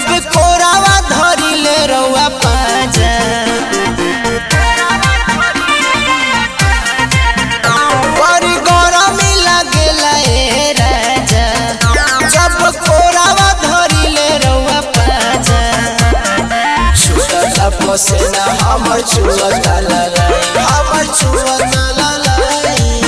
जब कोरावा धरिले रउआ पाजा बड़ी गरमी लागेला ए राजा जब कोरावा धरिले रउआ पाजा छुटता पसेना हमर छुअता ललाई हमर छुअता ललाई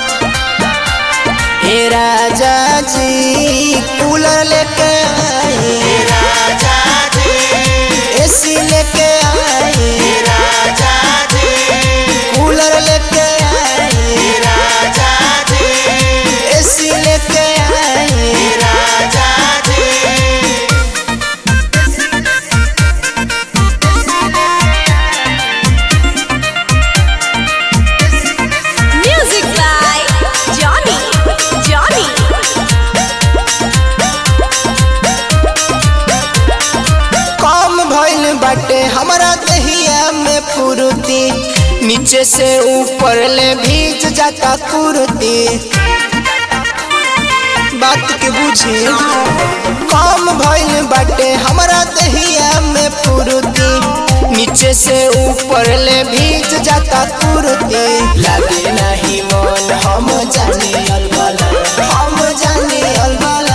हे राजा जी कूलर लेके आए राजा जी एसी लेके आए राजा जी कूलर लेके आए राजा जी एसी लेके आए राजा जी Music by Johnny. Johnny. कम भइल बाटे हमरा दहिया में फुरुती नीचे से ऊपर ले भीज जाता कुर्ती बात के बुझी कम भइल बाटे हमरा दहिया में फुरुती नीचे से ऊपर ले भीज जाता कुर्ती लागे नहीं मन हम जाने अलबला हम जाने अलबला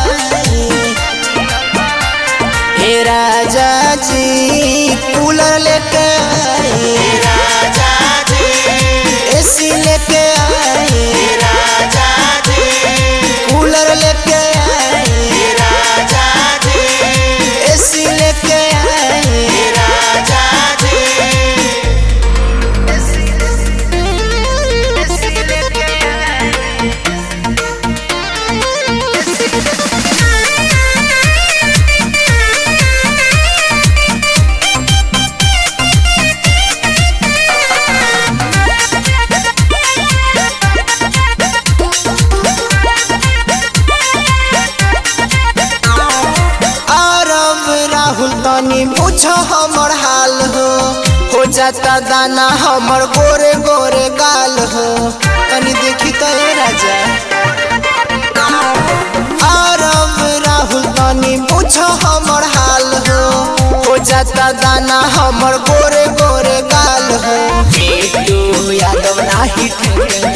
हे राजा जी कूलर लेके आए राजा जी एसी लेके आए राजा जी कूलर लेके आए राजा जी एसी लेके आए राजा जी आरव राहुल तनी पूछ हमर हाल हो हो जाता दाना हमर गोरे गोरे गाल हो तनी देखी तो ए राजा आरव राहुल तनी पूछ हमर हाल हो हो जाता दाना हमर गोरे गोरे गाल हो बेटू यादव नाही ठेके